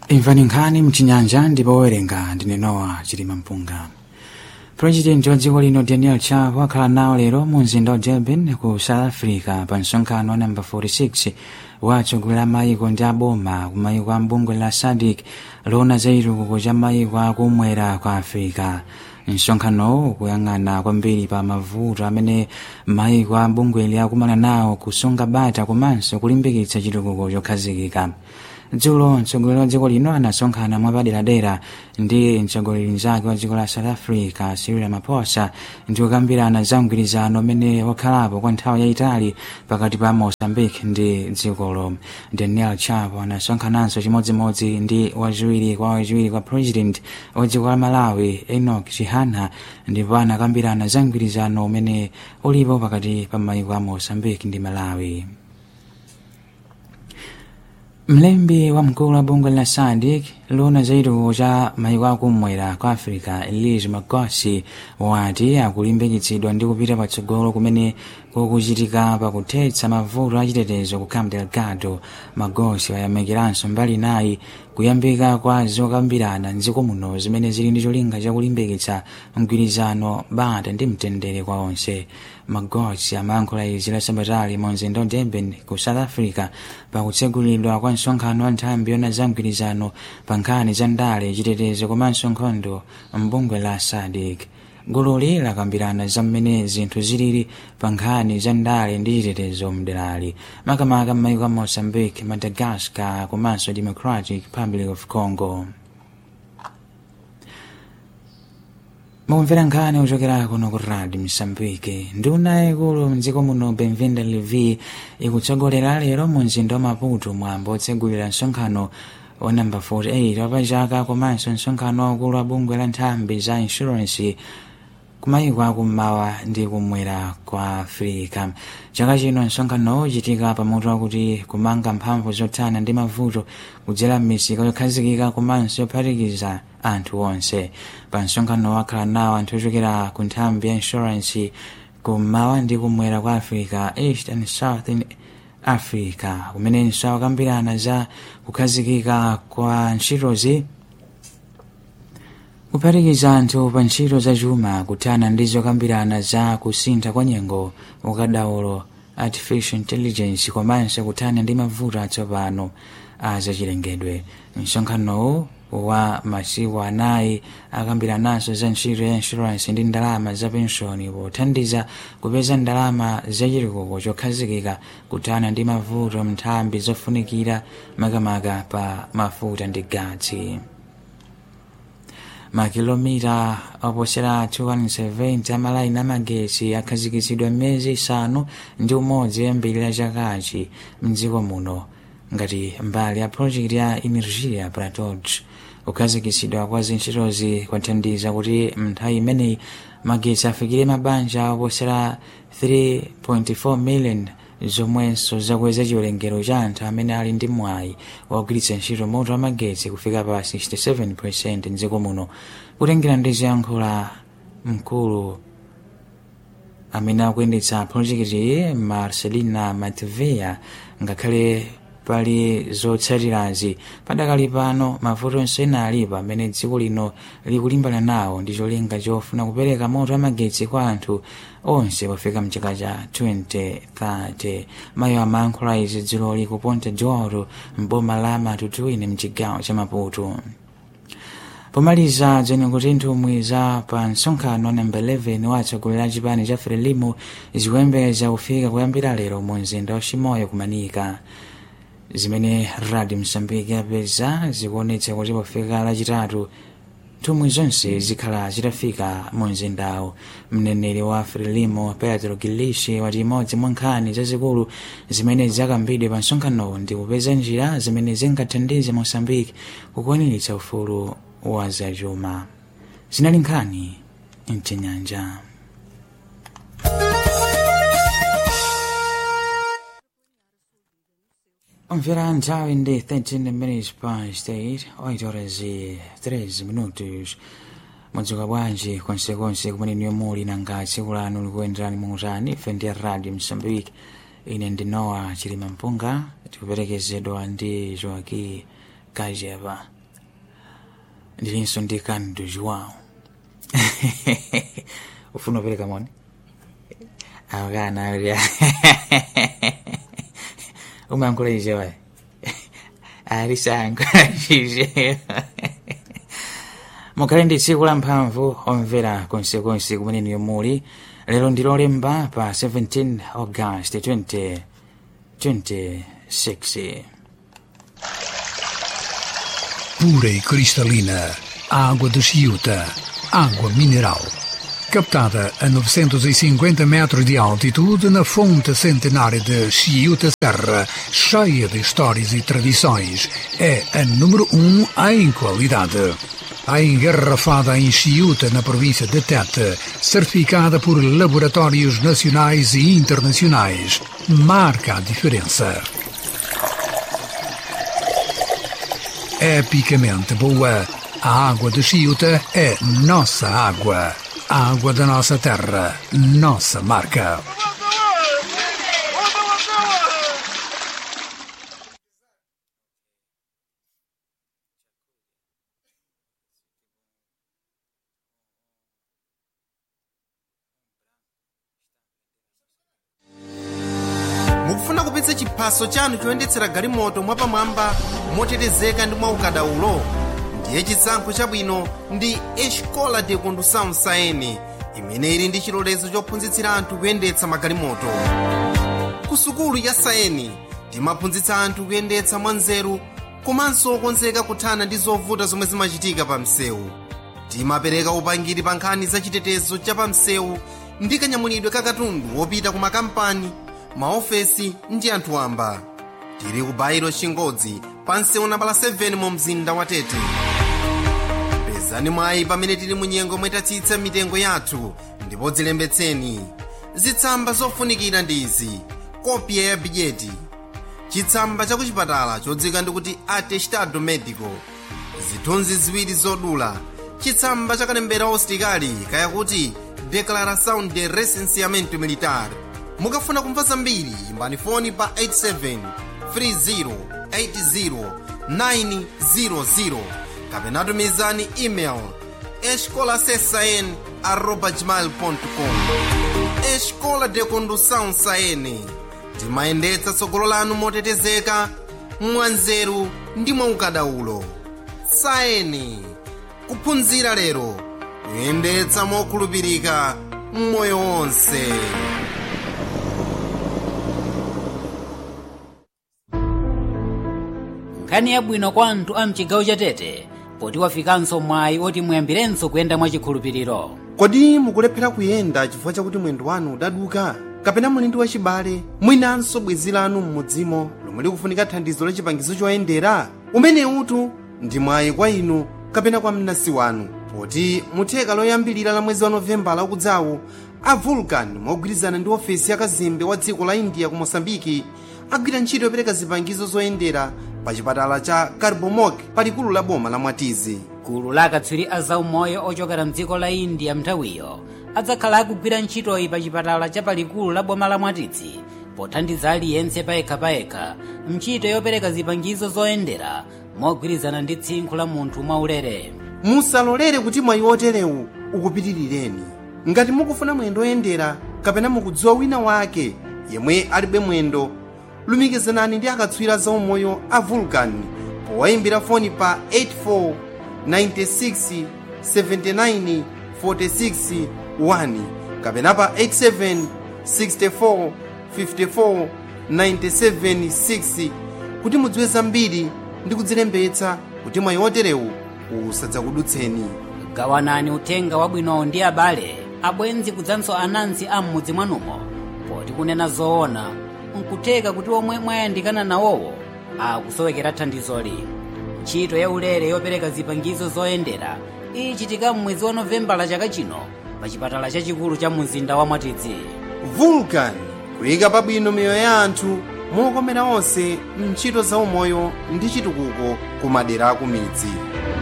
imvani nkhani mchinyanja ndipo owerenga ndine nowa chilima mpunga purezidenti wa dziko lino daniel chapo akhala nawo lero mu mzinda wa durban ku south africa pa msonkhano wa namba 46 wa atsogoleri a mayiko ndi aboma ku mayiko a mbungwe la sadc loona za chitukuko cha mayiko akumwera kwa africa msonkhanowu ukuyang'ana kwambiri pa mavuto amene mayiko a bungweli akumana nawo kusunga bata komanso kulimbikitsa chitukuko chokhazikika dzulo mtsogoleri wa dziko lino anasonkhana mwapaderadera ndi mtsogoleri mnzake wa dziko la south africa cyril ramaphosa ndi kukambirana za mgwirizano umene wakhalapo kwa nthawi yayitali pakati pa mozambique ndi dzikolo daniel chapo anasonkhananso chimodzimodzi ndi wachiwiri kwa wachiwiri kwa president wa dziko la malawi enoch chihana ndipo anakambirana za mgwirizano umene ulipo pakati pa mayiko a mozambique ndi malawi mlembi wa mkulu wa bungwe la sadc loona za chitukuko cha mayiko akumwera kwa africa elise magosi wati akulimbikitsidwa ndi kupita patsogolo kumene kukuchitika pakuthetsa mavuto achitetezo ku camp delgado magosi wayamikiranso mbali nayi kuyambika kwa zokambirana mdziko muno zimene zili ndi cholinga chakulimbikitsa mgwirizano bata ndi mtendere kwa onse magosi amayankhula izi la sabatali mu mzinda wa durban ku south africa pakutsegulidwa kwa msonkhano wa nthambi yona za mgwirizano pa nkhani za ndale chitetezo komanso nkhondo mbungwe la sadc gululi lakambirana za mmene zinthu zilili pa nkhani za ndale ndi chitetezo mderali makamaka m'mayiko a mozambique madagascar komanso democratic republic of congo mukumvera nkhani kuchokera kuno ku radio msambike nduna yaikulu mdziko muno benvinda levi ikutsogolera lero mu mzinda wa maputo mwambo otsegulira msonkhano wa namba 48 wapachaka komanso msonkhano waukulu wa bungwe la nthambi za insurance kumayiko akummawa ndi kumwera kwa africa chaka chino msonkhanowo uchitika pamutu wakuti kumanga mphamvu zothana ndi mavuto kudzera m'misika yokhazikika komanso yophatikiza anthu onse pa msonkhano wakhala nawo anthu ochokera ku nthambi ya insurance kummawa ndi kumwera kwa africa east and south in africa kumenenso akambirana za kukhazikika kwa ntchitozi kuphatikiza anthu pa ntchito za chuma kuthana ndi zokambirana za kusintha kwa nyengo ukadaulo artificial intelligence komanso kuthana ndi mavuto atsopano a zachilengedwe msonkhanowu wa masiku anayi akambirananso za ntchito ya insurance ndi ndalama za penshoni pothandiza kupeza ndalama zachitukuko chokhazikika kuthana ndi mavuto mnthambi zofunikira makamaka pa mafuta ndi gatsi makilomita oposera 270 amalaini amagetsi akhazikitsidwa m'miyezi isanu ndi umodzi yambirira chakachi mdziko muno ngati mbali ya project ya energia pratot kukhazikitsidwa kwa zintchitozi kwathandiza kuti mnthawi imeneyi magetsi afikire mabanja oposera 3.4 million zomwenso zakweza chiwerengero cha anthu amene ali ndi mwayi wogwiritsa ntchito moto wa magetsi kufika pa 67 mdziko muno kutengera ndi zoyankhula mkulu amene akuyendetsa projekiti marcelina matvea ngakhale pali zotsatirazi padakali pano mavuto onse ena alipo amene dziko lino likulimbana nawo ndi cholinga chofuna kupereka moto wa magetsi kwa anthu onse pofika mchaka cha 2030 mayo amayankhula izi dziloli ku ponta joro mboma la matutuine mchigawo cha maputo pomaliza dzene kuti nthumwi za pa msonkhano namba 11 wa atsogoleri a chipani cha frelimo zikuyembekeza kufika kuyambira lero mu mzinda wa chimoyo kumanika zimene radio msambiki yapeza zikuonetsa kuti pofika lachitatu nthumwi zonse zikhala zitafika mu mzindawo mneneri wa frelimo petro gilishi wati imodzi mwa nkhani zazikulu zimene zakambidwe pa msonkhanowo ndi kupeza njira zimene zingathandize mosambiki kukwaniritsa ufulu wa zachuma zinali nkhani mchinyanja Mvera nthawi ndi 13 minutes past 8 8 horas e 13 minutos mwadzuka bwanji konsekonse kumene niyo muli nanga tsiku lanu likuyenderani muutani ife ndi radio msambiki ine ndi nowa chilima mpunga tikuperekezedwa ndi joaki kajeva ndilinso ndi canto joão ufuna upereka moni akana ali umayankhula ize wayi alisayankhula ize mukhale ndi tsiku la mphamvu omvera konsekonse kumene muli lero ndi lolemba pa 17 august 2026 pura e cristalina, água de Chiuta, água mineral. Captada a 950 metros de altitude na fonte centenária de Chiuta Serra, cheia de histórias e tradições, é a número um em qualidade. A engarrafada em Chiuta, na província de Tete, certificada por laboratórios nacionais e internacionais, marca a diferença. epicamente boa. A água de Chiuta é nossa água. A água da nossa terra, nossa marca. mukufuna kupitsa chiphaso chanu choyendetsera galimoto mwapamwamba motetezeka ndi mwaukadaulo ndiye chisankho chabwino ndi escola de condução saene imene ili ndi chilolezo chophunzitsira anthu kuyendetsa magalimoto ku sukulu ya saeni timaphunzitsa anthu kuyendetsa mwanzeru komanso okonzeka kuthana ndi zovuta zomwe zimachitika pa msewu timapereka upangiri pa nkhani za chitetezo cha pa msewu ndi kanyamulidwe ka katundu wopita ku makampani maofesi ndi anthu wamba tili ku bairo chingodzi pa msewu nambala 7 mu mzinda wa tete pezani mwayi pamene tili mu nyengo mwetatsitsa mitengo yathu ndipo dzilembetseni zitsamba zofunikira ndi izi kopya ya bidyeti chitsamba cha kuchipatala chodzika ndikuti atestado medico zithunzi ziwiri zodula chitsamba cha kalembera usitikali kayakuti declaração de recenseamento militar mukafuna kumva zambiri imbani foni pa 87 30 80 kapena tumizani email escolasesn arroba gmail.com escola de condução saene timayendetsa tsogolo lanu motetezeka mwanzeru ndi mwaukadaulo saeni kuphunzira lero kuyendetsa mokhulupirika mmoyo wonse nkhani yabwino kwa anthu a mchigawo cha tete poti wafikanso mwayi oti muyambirenso kuyenda mwachikhulupiriro kodi mukulephera kuyenda chifukwa chakuti mwendo wanu udaduka kapena muli ndi wachibale mwinanso bwenzi lanu m'mudzimo lomwe likufunika thandizo la chipangizo choyendera umene utu ndi mwayi kwa inu kapena kwa mnansi wanu poti mutheka loyambilira la mwezi wa novembala ukudzawu a vulcan mogwirizana ndi ofesi ya kazembe wa dziko la india ku mosambiki agwira ntchito yopereka zipangizo zoyendera pa chipatala cha carbomok palikulu la boma la mwatizi gulu la akatswiri a zaumoyo ochokera mdziko la india mnthawiyo adzakhala akugwira ntchitoyi pa chipatala cha palikulu la boma la mwatizi pothandiza aliyense payekhapayekha ntchito yopereka zipangizo zoyendera mogwirizana ndi tsinkhu la munthu mwaulere musalolere kuti mwayi oterewu ukupitirireni ngati mukufuna mwendo oyendera kapena mukudziwa wina wake yemwe alibe mwendo lumikizanani ndi akatswiri zaumoyo a vulcan powayimbira foni pa 84 96 79 46 1 kapena pa 87 64 54 97 6 kuti mudziwe zambiri ndi kudzilembetsa kuti mwayi oterewu usadzakudutseni gawanani uthenga wabwinowo ndi abale abwenzi kudzanso anansi a m'mudzi mwanumo poti kunena zoona nkutheka kuti omwe mwayandikana nawowo akusowekera thandizoli ntchito ya ulere yopereka zipangizo zoyendera ichitika m'mwezi wa novembala chaka chino pa chipatala chachikulu cha mzinda wa mwatidzi vulcan kuyika pabwino miyoyo ya anthu mokomera onse mntchito zaumoyo ndi chitukuko ku madera aku midzi